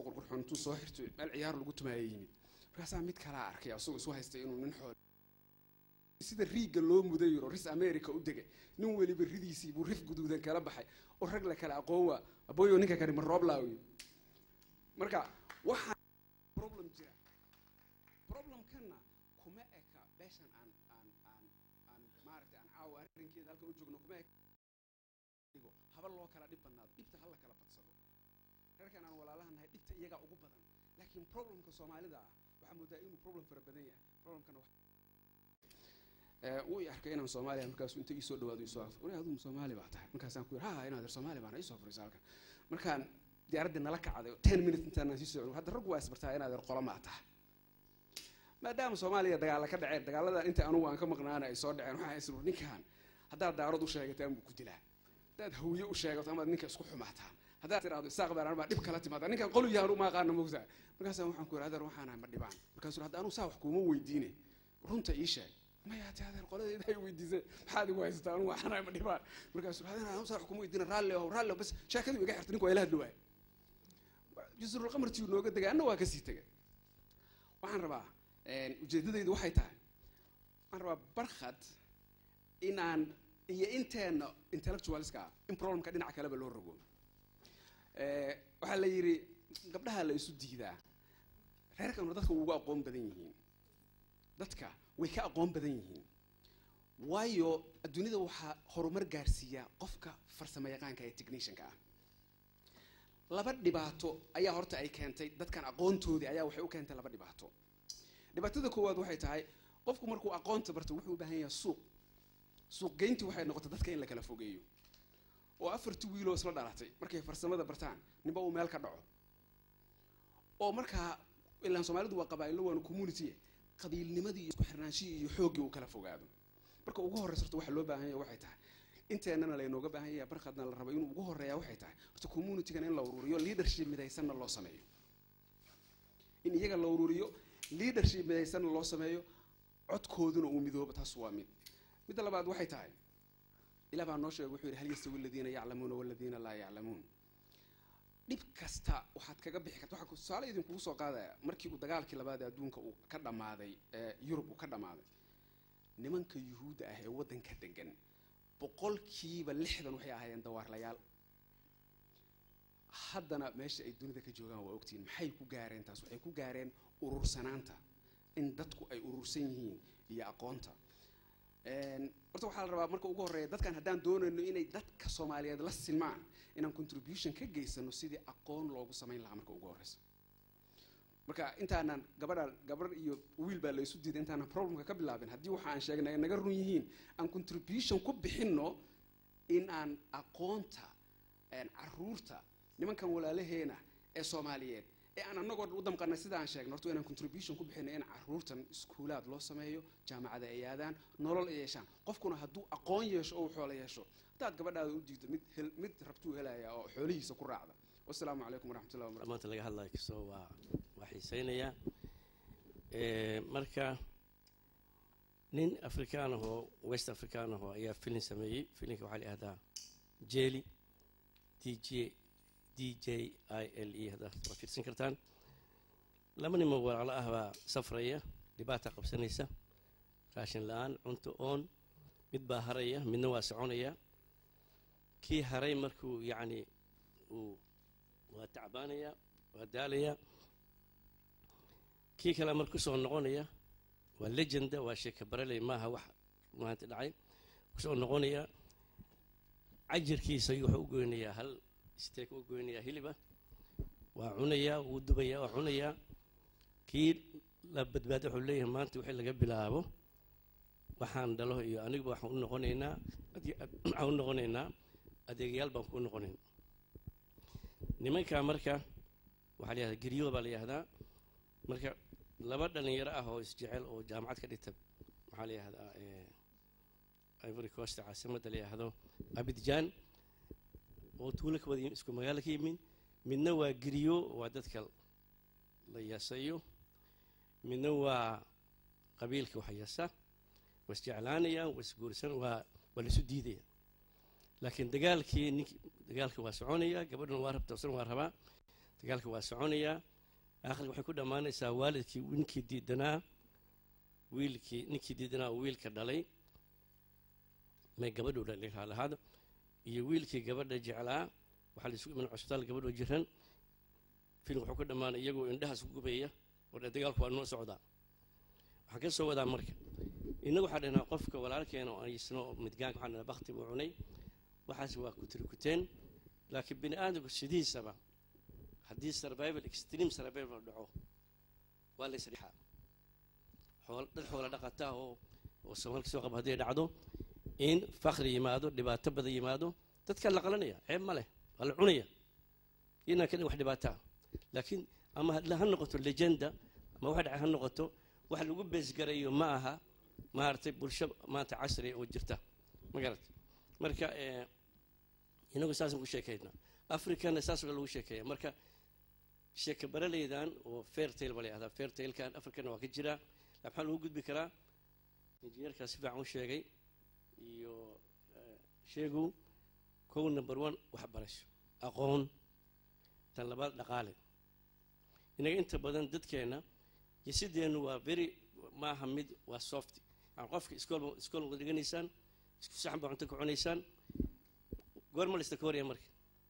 isagoo qurqurxoon intuu soo xirto meel ciyaar lagu tumaaya yimid markaasaa mid kalaa arkay asagoo isu haystay inuu nin xool sida riigga loo muday yiro ris america u degay nin weliba ridiisii buu rif guduudan kala baxay oo rag la kala aqoon waa aboyo ninka kani ma rooblaawi marka waxaa problem jira problemkanna kuma eka beeshan aan aan aan aan maaragtay aan caawa arrinkeeda halkan u joogno kuma eka dhigo haba loo kala dhib badnaado dhibta hala kala badsado reerkan aan walaalaha nahay dhibta iyagaa ugu badan laakiin problemka soomaalida ah waxaa moodaa inuu problem fara badan yahay problemkana wax wuu i arkay inaan soomaaliya markaasu inta iisoo dhawaado isoo aqo wari aduu soomaali baa tahay markaasaan ku yidhi ha inaad er soomaali baana iisoo furiisa halkan markaan diyaaraddii nala kacday ten minutes intaanaan sii socdo hadda raggu waa isbartaa inaad er qolo maa tahay maadaama soomaaliya dagaalla ka dhaceen dagaaladan inta anugu aan ka maqnaana ay soo dhaceen waxaa isru ninkan haddaad daarad u sheegataan buu ku dilaa haddaad hawiye u sheegato amaad ninka isku xumaataan haddaad tiraahdo isaaq baan anbaa dhib kala timaada ninkan qolu yahan uma aqaana mogtaa markaasaan waxaan ku yidhi adeer waxaanahay ma dhibaan markaasuu hadda anugu saa wax kuuma weydiine runta ii sheeg maya ti adeer qoladeeda ay weydiisay maxaad igu haysataa anugu waxaanahay ma dhibaan markaasuu adeer anu saa wax kuma weydiina raalli ow raalli ow bas sheekadii iga xirtay ninku waa ila hadli waay jusrulqamartii nooga degay anna waa kasii tegay waxaan rabaa ujeedadaydu waxay tahay waxaan rabaa barkhad inaan iyo inteena intellectualska ah in problemka dhinaca kaleba loo rogo waxaa la yidhi gabdhaha la isu diidaa reerkanu dadka ugu aqoon badan yihiin dadka way ka aqoon badan yihiin waayo adduunyada waxaa horumar gaarsiiya qofka farsamo yaqaanka ee technicianka ah laba dhibaato ayaa horta ay keentay dadkan aqoontoodii ayaa waxay u keentay laba dhibaato dhibaatada koowaad waxay tahay qofku markuu aqoonta barto wuxuu u baahan yahay suuq suuq geyntii waxay noqotay dadka in la kala fogeeyo oo afarti wiiloo isla dhalatay markay farsamada bartaan ninba uu meel ka dhaco oo markaa ilaan soomaalidu waa qabaa'ilo waanu community qabiilnimadii iyo isku xirnaanshihii iyo xooggii uu kala fogaado marka ugu horreysa horta waxa loo baahan yahay waxay tahay inteennana laynooga baahan yahay barkhadna la rabo inuu ugu horreeyaa waxay tahay horta communitygana in la ururiyo leadership midaysanna loo sameeyo in iyaga la ururiyo leadership midaysanna loo sameeyo codkooduna uu midoobo taas waa mid midda labaad waxay tahay ilah baa noo sheegay wuxuu yidhi hal yastawi aladiina yaclamuuna waladiina laa yaclamuun dhib kasta waxaad kaga bixi karta waxaa tusaale idinkugu soo qaadaya markii uu dagaalkii labaad ee adduunka uu ka dhammaaday ee yurub uu ka dhammaaday nimanka yuhuudda ah ee waddanka degan boqolkiiba lixdan waxay ahaayeen dawaarlayaal haddana meesha ay dunida ka joogaan waa ogtihiin maxay ku gaareen taas waxay ku gaareen urursanaanta in dadku ay urursan yihiin iyo aqoonta horta waxaa la rabaa marka ugu horreeya dadkan haddaan doonayno inay dadka soomaaliyeed la silmaan inaan contribution ka geysano sidii aqoon loogu samayn lahaa marka ugu horreysa marka intaanan gabadha gabarh iyo wiil baa la isu diiday intaanan problemka ka bilaabin haddii waxa aan sheegnay ay naga run yihiin aan contribution ku bixinno in aan aqoonta caruurta nimankan walaalaheena ee soomaaliyeed ee aan anagoo u damqanay sida aan sheegno horta inaan contribution ku bixinay in caruurtan iskuulaad loo sameeyo jaamacada ay aadaan nolol ay yeeshaan qofkuna hadduu aqoon yeesho oo xoolo yeesho haddaad gabadhaada u diido mid hel mid rabtuu helaya oo xoolihiisa ku raacda wasalaamu calaykum waraxmatullahi wabarakatu maanta laga hadlayo kastoo waa waa xiiseynayaa marka nin afrikaan ahoo west afrikaan ahoo ayaa filin sameeyey filinka waxaa la yihahdaa jeli d j d j i l e haddaad waa fiirsan kartaan laba nimo walaalo ah baa safraya dhibaata qabsanaysa raashin la-aan cunto oon mid baa haraya midna waa soconaya kii haray markuu yacni uu waa tacbaanaya waa daalaya kii kale mar kusoo noqonaya waa legenda waa sheeka bareley maaha wax maanta dhacay kusoo noqonaya cajirkiisa ayuu wuxuu u goynayaa hal steek u goynayaa hiliba waa cunayaa wuu dubayaa waa cunayaa kii la badbaado wuxuu leeyahay maanta wixii laga bilaabo waxaan dhalo iyo aniguba waxaan u noqonaynaa waxaan u noqonaynaa adeegayaal baan ku noqonayn nimankaa marka waxaa la yihahdaa geryo baa la yihahdaa marka laba dhalinyaro ah oo isjecel oo jaamacad ka dhigta maxaa la yihahdaa ivory coast caasimadda la yihahdo abidjan oo tuulo ka wada isku magaalo ka yimin midna waa geryo waa dadka la yasayo midna waa qabiilka wax yasa waa isjeclaanayaan waa isguursan waa waa laisu diidaya laakiin dagaalkii ninkii dagaalka waa soconaya gabadhuna waa rabta isna waa rabaa dagaalka waa soconayaa aakhirka waxay ku dhammaanaysaa waalidkii ninkii diidanaa wiilkii ninkii diidanaa oo wiilka dhalay may gabadhu dhalay haalahaada iyo wiilkii gabadha jeclaa waxaa la isugu iman cusbitaal gabadhoo jiran filim wuxuu ku dhammaanay iyagoo indhahaas ku gubaya oo dhe dagaalku waa noo socdaa waxaan ka soo wadaa marka innagu waxaa dhahnaa qofka walaalkeena oo aysno midgaanka waxaan dhahnaa bakti buu cunay waxaas waa kutirikuteen laakiin bini aadamku sidiisaba haddii survival extreme survival dhaco waa la isdhexaa xool dad xoola dhaqataa oo oo soomaalka soo qaba hadday dhacdo in fakri yimaado dhibaato badan yimaado dadkaa la qalanaya ceeb ma leh waa la cunaya inaan ka dhig wax dhibaataa laakiin ama ha noqoto legenda ama waxa dhacay ha noqoto wax lagu beesgarayo ma aha maaragtay bulsho maanta casriya oo jirta ma garat marka inagu saasaan ku sheekaynaa africana saas lagu sheekeeya marka sheeka baraleydan oo fairtail ba la yahdaa fairtailkan africana waa ka jiraa maxaa lagu gudbi karaa injineerkaa si fiican u sheegay iyo sheegu kow number one waxbarasho aqoon tan labaad dhaqaale inaga inta badan dadkeenna jesideenu waa very maaha mid waa soft yani qofka iskool iskool wada dhiganaysaan isku saxan baa cunto ka cunaysaan goorma la istakooraya marka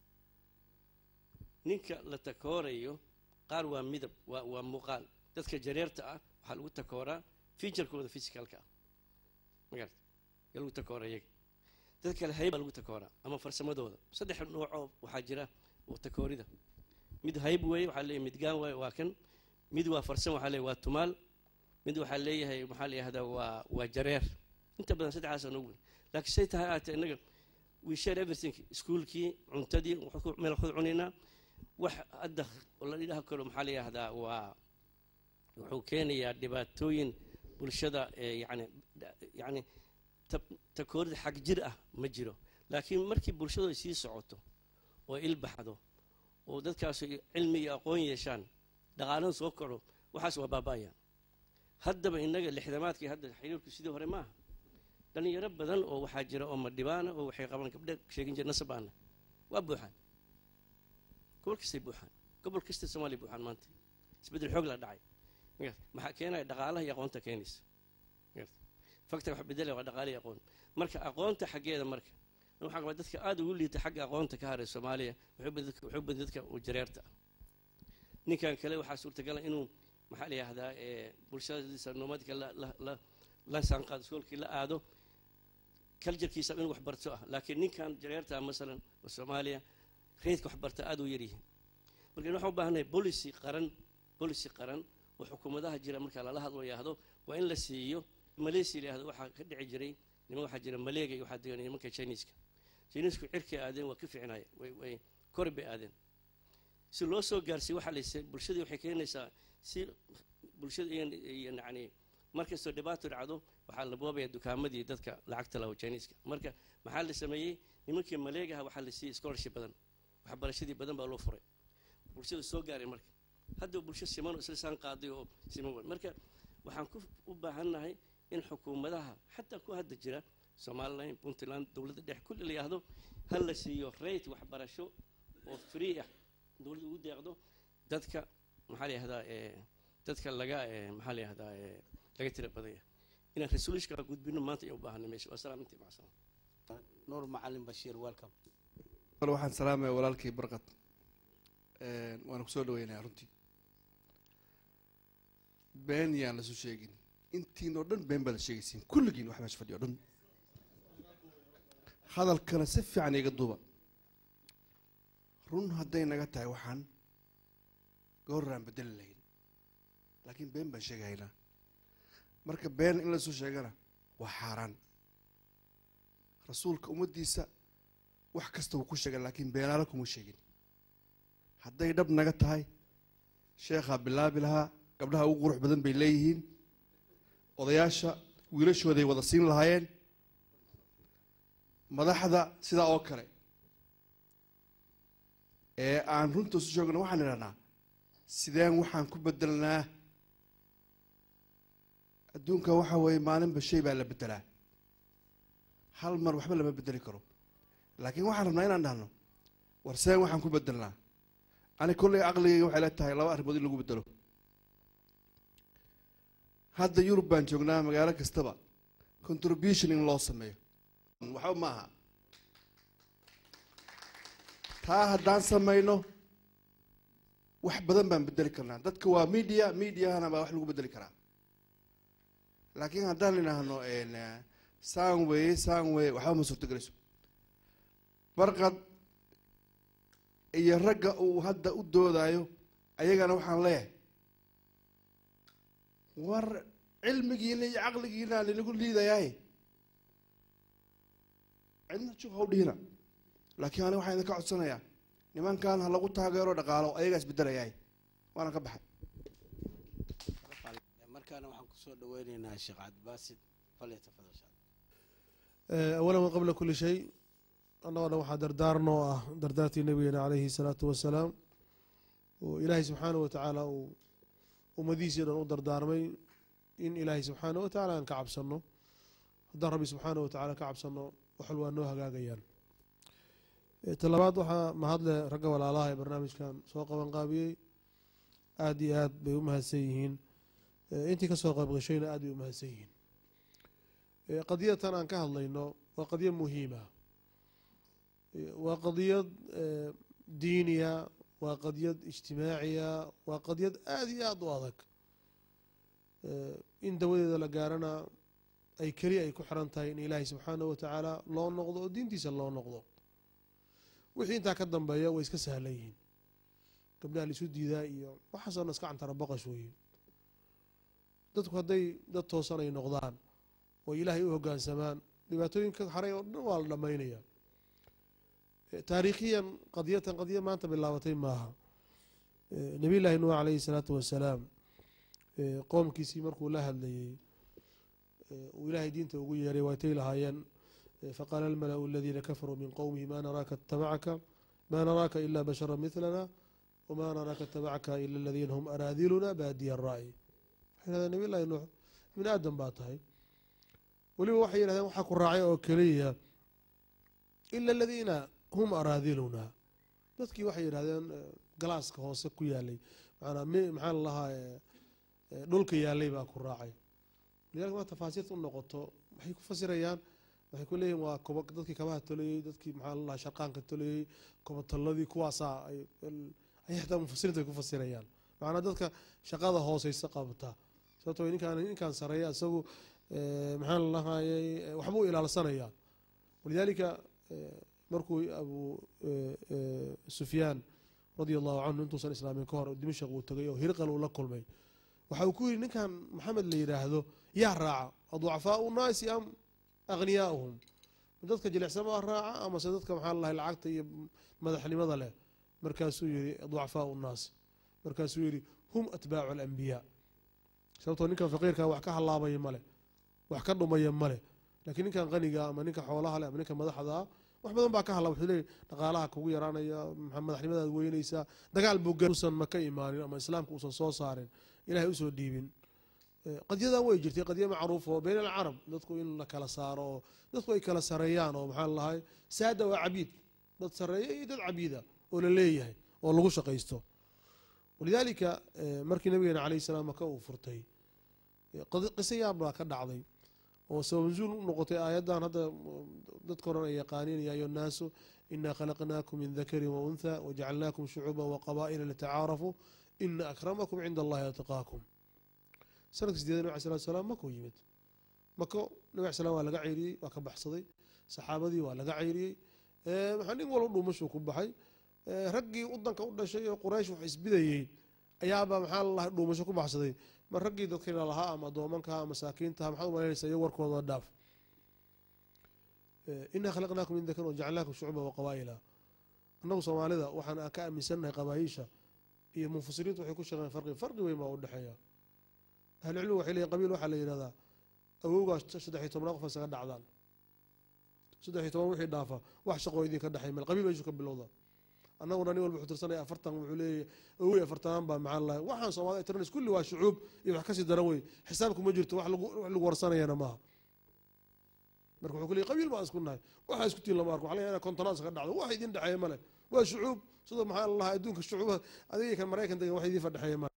ninka la takoorayo qaar waa midab waa waa muuqaal dadka jareerta ah waxaa lagu takooraa featurekooda physicalka ah magarata yaa lagu takoora iyaga dad kale hayb baa lagu takooraa ama farsamadooda saddex noocoo waxaa jira oo takoorida mid hayb weeye waxaa leeyahay midgaan waaye waa kan mid waa farsan waxaa leeyahay waa tumaal mid waxaa leeyahay maxaa la yihahdaa waa waa jareer inta badan saddexdaasa noogu weyn laakiin say tahay aatee innaga we share everything iskuolkii cuntadii meel waxu cunaynaa wax hadda la idhaha karo maxaa la yihahdaa waa wuxuu keenayaa dhibaatooyin bulshada yani yani takoorida xag jir ah ma jiro laakiin markii bulshadu ay sii socoto oo ilbaxdo oo dadkaasu cilmi iyo aqoon yeeshaan dhaqaalada soo kaco waxaas waa baaba'ayaan haddaba innaga lixdamaadkii hadda xiriirku sidii hore maaha dhalinyaro badan oo waxaa jira oo madhibaana oo waxay qabaan gabdhe sheegin jira nasabaana waa buuxaan gobol kastay buuxaan gobol kastay soomaaliya buuxaan maanta isbeddel xoog la dhacay maxaa keenaya dhaqaalaha iyo aqoonta keenaysa faktor wax bedela waa dhaqaala iyo aqoon marka aqoonta xaggeeda marka waxaa qabaa dadka aada ugu liita xagga aqoonta ka haray soomaaliya wuxuu badan dadka uu jareerta ah ninkan kale waxaa suurtagala inuu maxaa la yihahdaa bulshadiisa nomadka la saanqaado iskoolkii la aado kaljarkiisa inuu waxbarto ah laakiin ninkan jareerta masalan oo soomaaliya reydka waxbarta aada u yaryihiin marka waxaan u baahanay policy qaran policy qaran oo xukuumadaha jira marka lala hadlo yahdo waa in la siiyo malaysia la yahdo waxaa ka dhici jiray niman waxaa jira maleega iyo waxaa degan nimanka chineska chinesku cirkay aadeen waa ka fiicnaya way way kor bay aadeen si loo soo gaarsiiy waxaa layse bulshadii waxay keenaysaa si bulshada iyo yacni markastoo dhibaato dhacdo waxaa la boobaya dukaamadii dadka lacagta laho chineska marka maxaa la sameeyey nimankii maleegaha waxaa la siiyey scholarship badan waxbarashadii badan baa loo furay bulshada soo gaaray marka hadda bulsho siman oo isla saan qaaday oo siman weyn marka waxaan ku u baahannahay in xukuumadaha xataa ku hadda jira somalilan puntland dowladda dhex kulli la yihahdo ha la siiyo rate waxbarasho oo free ah dowladda ugu deeqdo dadka maxaa la yihahdaa dadka laga maxaa la yihahdaa laga tira badanya inaan resolutionka gudbino maanta ayaan u baahanay meesha waa salaam intii macsan nuur macalin bashiir welcome bal waxaan salaamaya walaalkii barqad waana kusoo dhaweynayaa runtii been yaan lasu sheegin intiin oo dhan been baad la sheegaysiin kulligiin wax meesha fadhiyo o dhan hadalkana si fiican iga duuba run hadday naga tahay waxaan gooraan bedeli lahayn laakiin been baan sheegahaynaa marka been in lasoo sheegana waa xaaraan rasuulka ummaddiisa wax kasta wuu ku sheegay laakiin beenaala kuma sheegin hadday dhab naga tahay sheekhaa bilaabi lahaa gabdhaha ugu qurux badan bay leeyihiin odayaasha wiilashooday wada siin lahaayeen madaxda sidaa oo kale ee aan runta isu sheegno waxaan idhahnaa sideen waxaan ku bedelnaa adduunka waxaa weeye maalinba shay baa la bedelaa hal mar waxba lama bedeli karo laakiin waxaan rabnaa inaan dhahno war sideen waxaan ku bedelnaa ani kolley caqligayga waxay la tahay laba arrimood in lagu bedelo hadda yurub baan joognaa magaalo kastaba contribution in loo sameeyo waxba ma aha taa haddaan samayno wax badan baan bedeli karnaa dadka waa media mediahana baa wax lagu bedeli karaa laakiin haddaan idhaahno saan weye saan weye waxba ma suurtogelayso barqad iyo ragga uu hadda u doodayo ayagana waxaan leeyahay war cilmigiina iyo caqligiina linagu liidayaay cidna jug haw dhihina laakiin aniga waxaan idinka codsanayaa nimankan ha lagu taageero dhaqaalo ayagaa isbedelayaay waana ka baxay markaana waxaan kusoo dhaweyneynaa sheekh cabdibaasid falyatafadal sheekh awalan wa qabla kuli shay annagoo dhan waxaa dardaarno oo ah dardaartii nabigeena calayhi salaatu wasalaam oo ilaahay subxaana wa tacaala uu ummadihiisii dhan u dardaarmay in ilaahay subxaana wa tacala aan ka cabsanno haddaan rabbi subxaana wa tacala ka cabsanno waxal waa noo hagaagayaan talabaad waxaa mahadle ragga walaalaha ee barnaamijkan soo qaban qaabiyey aada iyo aad bay u mahadsan yihiin intii kasoo qayb gashayna aad bay u mahadsan yihiin qadiyatan aan ka hadlayno waa qadiya muhiima waa qadiyad diiniya waa qadiyad ijtimaaciya waa qadiyad aada iyo aada u adag in dawadeeda la gaarana ay keliya ay ku xiran tahay in ilaahay subxaana wa tacaala loo noqdo oo diintiisa loo noqdo wixii intaa ka dambeeya way iska sahlan yihiin gabdhaha laisu diidaa iyo waxaasoo dhan iska cantara baqash weeye dadku hadday dad toosan ay noqdaan oo ilaahay u hoggaansamaan dhibaatooyinka haray oo dhan waa la dhammaynaya taariikhiyan qadiyatan qadiya maanta bilaabatay maaha nabiy llaahi nuux calayhi salaatu wasalaam qoomkiisii markuu la hadlayey uu ilaahay diinta ugu yeeray waatay lahaayeen faqaala almala'u aladiina kafaruu min qowmihi ma naraaka itabacaka ma naraaka ila bashara milana wma naraaka itabacaka ila aladiina hum araadiluna baadiya ra'yi waxay yidhahdeen nabiy llahi nuux ibni aadam baa tahay weliba waxay yidhahdeen waxaa ku raacay oo keliya ila aladiina hum araadiluna dadkii waxay yidhahdeen galaaska hoose ku yaalay maanaa maxaa la lahaa dhulka yaalay baa ku raacay walidalika ma tafaasiirta u noqoto waxay ku fasirayaan waxay ku leeyihin waa koba dadkii kabaha tolayey dadkii maxaa la lahaa sharqaanka tolayey kobatalladii kuwaasaa ay ay xataa mufasiriinta ay ku fasirayaan macnaa dadka shaqada hooseysa qabta sababto ninkaan ninkaan sareeya isagu maxaa la lahayay waxbuu ilaalsanayaa walidaalika markuu abu sufyaan radia allahu canhu intuusan islaamin ka hor dimashaq uu tagay oo hirqal uu la kulmay waxa uu ku yidhi ninkan maxamed la yidhaahdo yaa raaca aducafaau naasi am akhniyaauhum dadka jilicsamaa raaca amase dadka maxaa la lahay lacagta iyo madaxnimada leh markaasuu yihi ducafaau nnaas markaasuu yihi hum atbaacu alambiyaa sababtoo ninkan faqiirkaa wax ka halaabaya male wax ka dhumaya male lakiin ninkan qaniga ama ninka xoolaha leh ama ninka madaxdaa wax badan baa ka hadla wuxuu leeyay dhaqaalaha kugu yaraanaya madaxnimadaad weynaysaa dagaal buu usan maka imaanin ama islaamka uusan soo saarin ilahay usoo dhiibin qadyadan way jirtay qadya macruuf oo beyn alcarab dadku in la kala saaro oo dadku ay kala sareeyaan oo maxaa lahay saada waa cabiid dad sareeya iyo dad cabiida oo la leeyahay oo lagu shaqaysto walidaalika markii nabigeena calayh salaam maka uu furtay qiso yaab baa ka dhacday oo sababanzuul u noqotay aayaddan hadda dadka oran ay yaqaaniin ya ayuha nnaasu inaa khalaqnaakum min dakarin wa untha wajacalnaakum shucuuba waqabaa'ila litacaarafuu ina akramakum cinda allahi ataqaakum sanadka sideeda nabig slat slam makuu yimid mako nabig slam waa laga ceyriyey waa ka baxsaday saxaabadii waa laga ceyriyey maxaa nin walba dhuumashuu ku baxay raggii wadanka u dhashay oo quraysh wax isbidayey ayaaba maxaa lalahay dhuumasho ku baxsaday ma raggii dadkayna lahaa ama adoomankaha masaakiintaha maxaad umalaynaysa iyo warkooda dhaaf inaa khalaqnaakum min dakar wajacalnaakum shucuuba waqabaa'ila annagu soomaalida waxaan ka aaminsannahay qabaayiisha iyo munfasiriintu waxay ku sheegeen farqi farqi weyn baa u dhexeeya ahlucilmigu waxay leeyihin qabiil waxaa la yidhahdaa awowgaa saddexiy tobnaa qof isaga dhacdaan saddexiy toban wixii dhaafa wax shaqoo idinka dhexay meel qabiil meeshu ka bilowda annaguna nin walba wuxuu tirsanaya afartan wuxuu leeyahy awey afartanaan baa maxaa lahay waxaan soomaalida tiranays kulli waa shucuub iyo wax kasii daran wey xisaabku ma jirto wax lagu wax lagu warsanayana maaha marka wuxuu ku leeyay qabiil baan isku nahay waxaa isku tiin lama arko waxa laga kontonaad iska dhacdo wax idin dhexeeya male waa shucuub sidoo maxaa lalahaa adduunka shucuuba adiga kan maraykan degan wax idii fadhexeeya ma